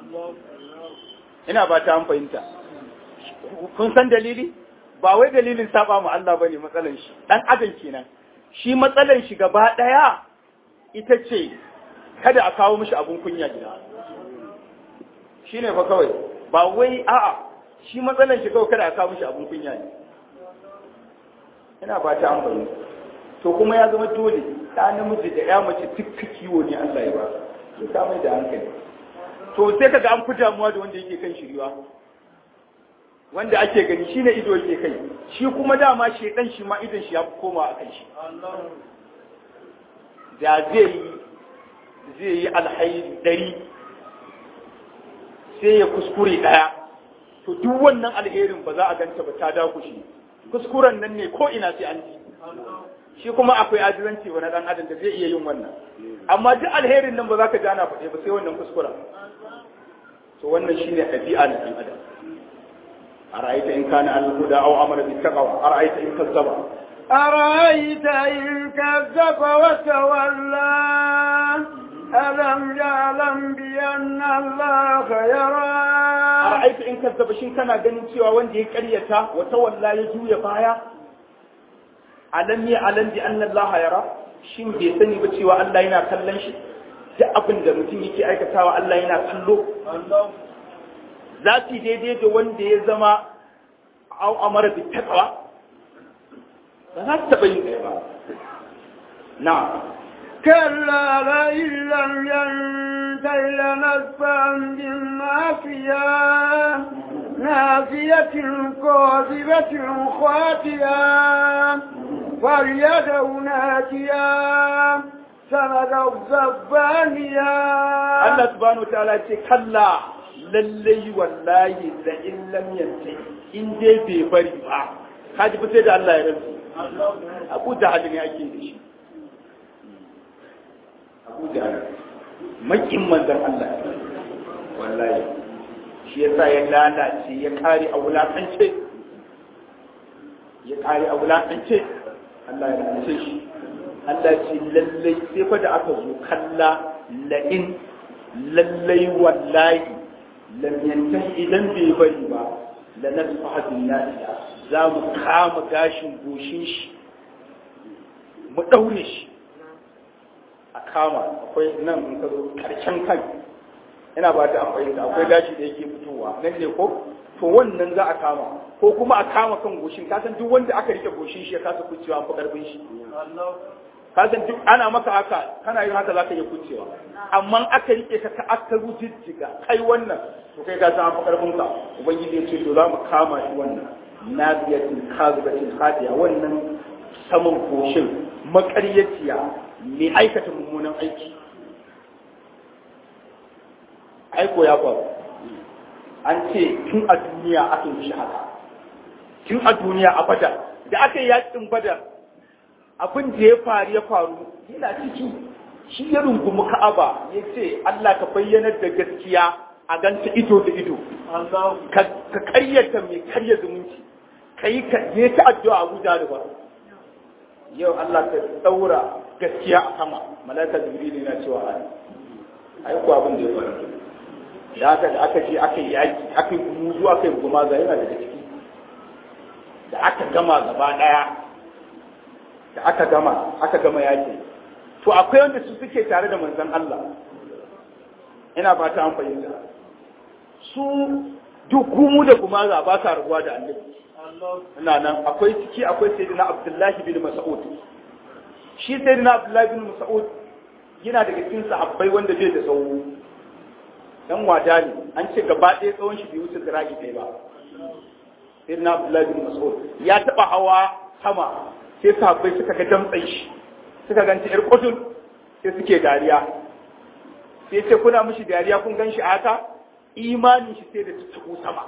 ina ba ta an fahimta kun san dalili ba wai dalilin saba mu Allah bane matsalar shi dan adam kenan shi matsalar shi gaba daya ita ce kada a kawo mishi abun kunya gida shine fa kawai ba wai a'a shi matsalar shi kawai kada a kawo mishi abun kunya ne ina ba ta an fahimta to kuma ya zama dole da namiji da ya mace duk kiwo ne Allah ya ba su ka mai da hankali to sai kaga an fi damuwa da wanda yake kan shiriwa wanda ake gani shine ido yake kai shi kuma dama shedan shi ma idon shi ya fi koma a kan shi da zai yi zai yi alhairi ɗari sai ya kuskure ɗaya to duk wannan alherin ba za a ganta ba ta dakushe kuskuren nan ne ko ina sai an ji shi kuma akwai ajizanci wani ɗan adam da zai iya yin wannan amma duk alherin nan ba za ka gana faɗe ba sai wannan kuskuren to wannan shine ɗabi'a na ɗan adam a ra'aita in kana al-huda aw amara bi taqwa a ra'aita in kazzaba أرأيت إن كذب وتولى ألم يعلم بأن الله يرى ara'aita in kazzaba shin kana ganin cewa wanda ya karyata wa tawalla ya juya baya alam ya alam bi anna Allah yara shin bai sani ba cewa Allah yana kallon shi duk abin da mutum yake aikatawa Allah yana kallo za su yi daidai da wanda ya zama au amara bi taqwa ba za su taɓa yin ɗaya ba na كلا لئن لم ينته لنسفعا بالناصية ناصية كاذبة خاطئة فليدع ناتيا سند الزبانية Allah subhanahu wa ta'ala ce kalla lallai wallahi da in lam yanti in dai bai bari ba kaji fa sai da Allah ya rantsi Abu Jahal ne ake da shi Abu Jahal makin manzon Allah wallahi shi yasa ya lalace ya kare a wulakance ya kare a wulakance Allah ya lalace shi Allah ce lallai sai fa da aka zo kalla la'in lallai wallahi lam yantahi idan bai bari ba la nasfaha bin nasiya za mu kama gashin goshin shi mu daure shi a kama akwai nan in ka zo karshen kai ina ba ta akwai akwai gashi da yake fitowa nan ne ko to wannan za a kama ko kuma a kama kan goshin ka san duk wanda aka rike goshin shi ya kasa kucewa fa karfin shi ka san duk ana maka haka kana yin haka zaka iya kucewa amma aka rike ka ka aka rujijjiga kai wannan to kai ka san fa karfin ka ubangiji ya ce to za mu kama shi wannan naziyatin kazibatin hadiya wannan saman goshin makaryaciya mai aikata mummunan aiki aiko ya faru an ce tun a duniya aka yi shi haka tun a duniya a badar da aka yi yakin badar abin da ya faru ya faru yana ciki shi ya rungumi ka'aba ya ce Allah ka bayyanar da gaskiya a ganta ido da ido ka karyata mai karya zumunci ka yi ka je ta addu'a Abu da ba yau Allah ka daura gaskiya a sama malaka jibril yana cewa ai ai ko abin da ya faru da aka da aka je aka yi yaki aka yi muzu aka yi gumaza yana daga ciki da aka gama gaba daya da aka gama aka gama yaki to akwai wanda su suke tare da manzon Allah ina fata an fahimta su duk gumu da gumaza ba sa rabuwa da annabi ina nan akwai ciki akwai sayyidina Abdullahi bin Mas'ud shi sayyidina Abdullahi bin Mas'ud yana daga cikin sahabbai wanda bai da tsawo dan wada ne an ce gaba ɗaya tsawon shi bai wuce zira'i ɗaya ba sai na Abdullahi bin Mas'ud ya taɓa hawa sama sai sahabbai suka ga damtsan shi suka ganta ƴar kudin sai suke dariya sai ce kuna mishi dariya kun gan shi a haka imanin shi sai da tuttuku sama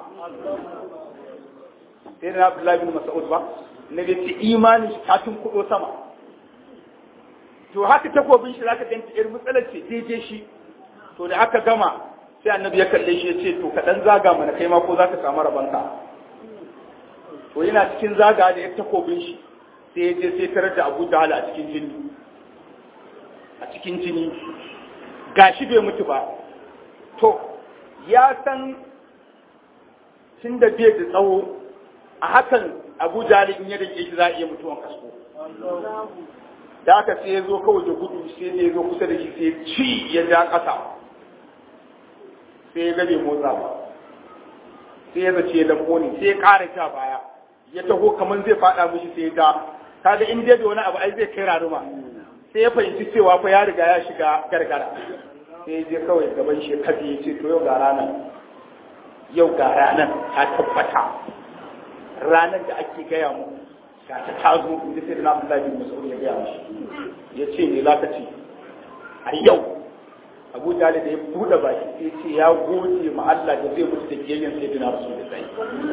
sai na Abdullahi bin Mas'ud ba na bai ce imanin shi ta tunkuɗo sama to haka takobin shi zaka ganta ƴar matsalar ce daidai shi to da aka gama sai annabi ya kalle shi ya ce to ka dan zaga mana kai ma ko za ka samu rabanka to yana cikin zaga da ya takobin shi sai ya je sai tarar da Abu Jahl a cikin jini a cikin jini gashi bai mutu ba to ya san tun da bai da tsawo a hakan Abu Jahl in ya dake shi za a iya mutuwan kasko da aka sai ya zo kawai da gudu sai ya zo kusa da shi sai ci ya ja ƙasa sai ya gabe motsa ba sai ya zace da koni sai ya ƙara ja baya ya taho kamar zai faɗa mishi sai ya ja kaga in dai da wani abu ai zai kai raruma sai ya fahimci cewa fa ya riga ya shiga gargara sai ya je kawai gaban shi kaji ya ce to yau ga ranar yau ga ranar ta tabbata ranar da ake gaya mu ga ta tazo inda sai na Abdullahi bin Mas'ud ya gaya mashi ya ce me za ka ce a yau Abu Jalil da ya buɗe baki sai ce ya gode ma Allah da zai mutu da kiyayen sai dina Rasulullahi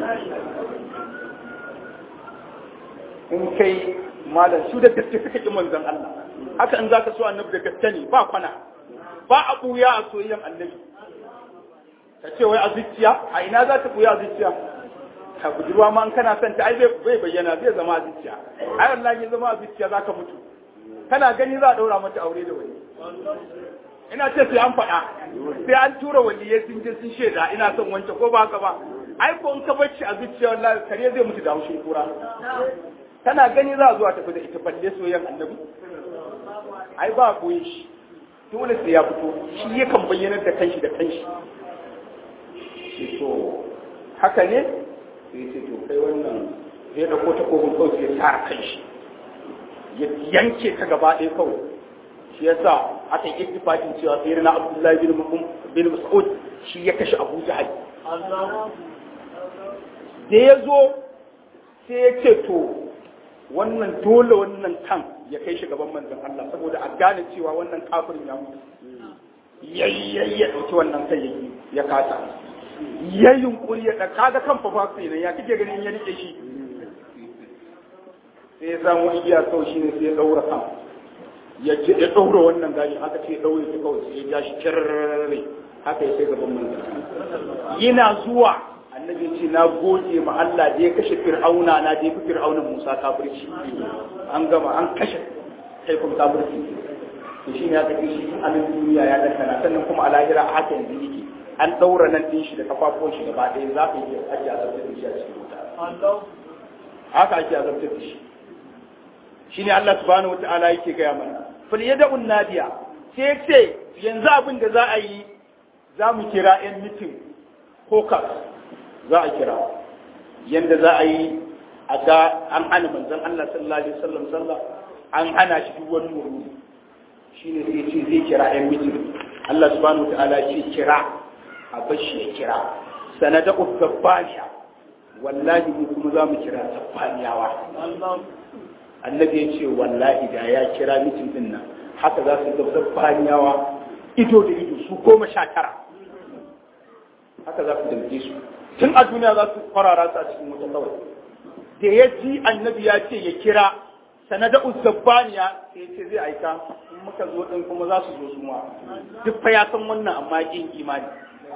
in kai malam su da gaske suka ki manzon Allah haka in zaka so annabi da gaske ne ba kwana ba a buya a soyayyen annabi ka ce wai a zuciya a ina za ta buya a zuciya ka budurwa ma in kana son ta ai bai bayyana zai zama a zuciya ai wallahi ya zama a zuciya zaka mutu kana gani za a daura mata aure da wani ina ce sai an faɗa sai an tura waliyai sun je sun shaida ina son wance ko ba haka ba ai ko in ka bar shi a zuciya wallahi kare zai mutu da haushin kura tana gani za a zuwa tafi da ita balle soyayyen annabi ai ba koyi shi dole sai ya fito shi yakan bayyanar da kanshi da kanshi shi to haka ne sai ce to kai wannan zai dauko ta kogon kawai sai ya tara kanshi ya yanke ta gaba ɗaya kawai shi yasa aka yi ittifaqin cewa sai na Abdullahi bin bin Mas'ud shi ya kashe Abu Jahal da ya zo sai ya ce to wannan dole wannan kan ya kai shi gaban manzon Allah saboda a gane cewa wannan kafirin ya mutu yayyayi ya dauki wannan kai yayi ya kasa ya yunkuri ya da kaga kan fa fa ne ya kike ganin ya rike shi sai ya samu igiya kawai shine sai ya daura kan ya ce ya daura wannan gashi haka ce ya daure shi kawai sai ya ja shi kirrare haka ya kai gaban manzon yana zuwa annabi ya ce na goge ma Allah da ya kashe fir'auna na da ya fi fir'aunan Musa kafirci an gama an kashe kaifin kafirci to shi ne aka ce shi a nan duniya ya dakana sannan kuma a lahira a haka yanzu yake an daura nan din shi da kafafuwan shi gaba ɗaya za ka yi ake azabtar da shi a cikin wuta haka ake azabtar da shi shi ne Allah subhanahu wata'ala yake gaya mana fal yad'un nadiya sai ce yanzu abin da za a yi za mu kira 'yan mitin ko za a kira yanda za a yi a ga an hana manzon Allah sallallahu alaihi wasallam sallah an hana shi duk wani murmuri shine sai ce zai kira ɗan mitin Allah subhanahu wataala ce kira a bashi ya kira sanada ubbaniya wallahi mu kuma za mu kira tabbaniyawa annabi ya ce wallahi da ya kira mitin din nan haka za su ga tabbaniyawa ido da ido su goma sha tara haka za su damke su tun a duniya za su kwarara su a cikin wuta kawai da ya ji annabi ya ce ya kira sanada uzzabaniya sai ya ce zai aika in muka zo din kuma za su zo su ma duk fa ya san wannan amma kin imani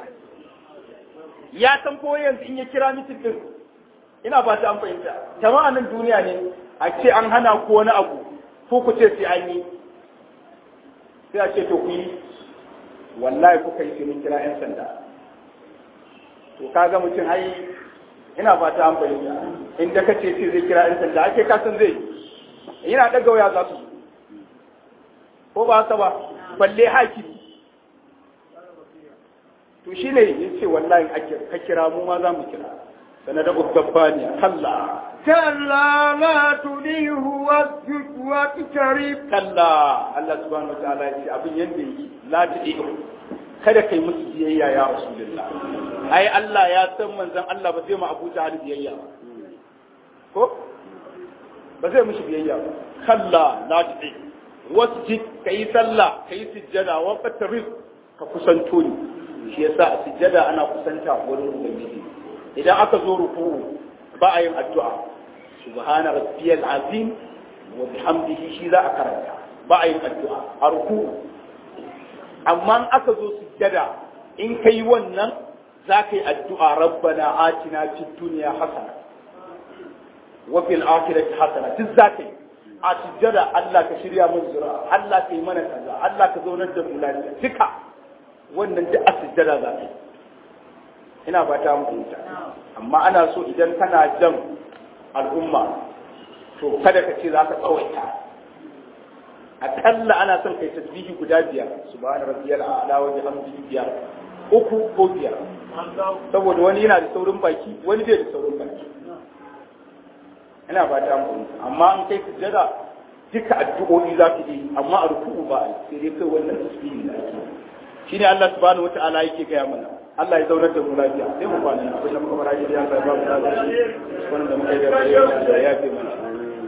ya san ko yanzu in ya kira mitin din ina ba ta an fahimta jama'a nan duniya ne a ce an hana ko wani abu ko ku ce sai an yi sai a ce to ku yi wallahi kuka yi sai mun kira 'yan sanda to kaga mutum ai ina fata an bayyana inda kace sai zai kira ɗan sanda ake kasan zai yana daga waya za su ko ba haka ba balle hakimi to shine yace wallahi ake ka kira mu ma za mu kira sanada ubbaniya kalla كلا لا تليه واسجد واقترب kalla Allah subhanahu wataala ya ce abin yanda yi la tudihu kada kai musu biyayya ya rasulullah ai Allah ya san manzon Allah ba zai ma Abu Jahal biyayya ba ko ba zai mishi biyayya ba kalla la tu'i wasjid kai sallah kai sujjada wa qatarib ka kusanto ni shi yasa a sujjada ana kusanta wurin ubangiji idan aka zo ruku'u ba a yin addu'a subhana rabbiyal azim wa bihamdihi shi za a karanta ba a yin addu'a a ruku'u amma in aka zo sujjada in kai wannan za ka yi addu'a rabbana atina fid dunya hasana wa fil akhirati hasana duk za ka yi a sujjada Allah ka shirya mun zura Allah ka yi mana kaza Allah ka zaunar da mu lafiya duka wannan duk a sujjada za ka yi ina ba ta muku amma ana so idan kana jan al'umma to kada ka ce za ka tsawaita akalla ana son kai tasbihi guda biyar subhana rabbiyal a'la wa bihamdihi biyar uku ko biyar saboda wani yana da saurin baki wani bai da saurin baki ina ba ta mu amma an kai sujjada duka addu'o'i za ka yi amma a ruku'u ba sai dai kai wannan tasbihi da ake shine Allah subhanahu wata'ala yake gaya mana Allah ya zaunar da mu lafiya sai mu kwana abin da muka fara ji da Allah ya ba mu lafiya wannan da muka yi da ya fi mana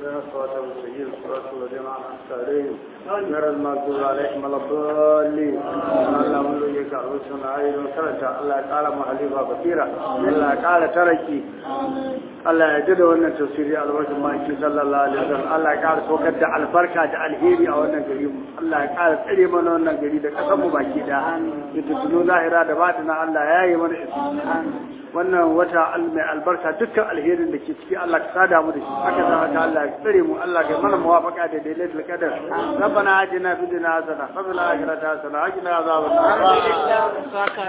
اهدنا الصراط المستقيم صراط الذين انعمت عليهم غير المغضوب عليهم ولا الضالين اللهم لك عروسنا عين وكرتا الله تعالى محلفا بصيرا الله تعالى تركي Allah ya ji da wannan tafsiri albarkar maki sallallahu alaihi wasallam Allah ya ƙara sokar da albarka da alheri a wannan gari mu Allah ya ƙara tsare mana wannan gari da ƙasar mu baki da ita tuno zahira da batina Allah ya yi mana isi wannan wata mai albarka dukkan alherin da ke ciki Allah ka sada mu da shi haka za ta Allah ya tsare mu Allah ka mana muwafaqa da daidatul qadar rabbana atina fid dunya hasana wa fil akhirati hasana wa qina adhaban nar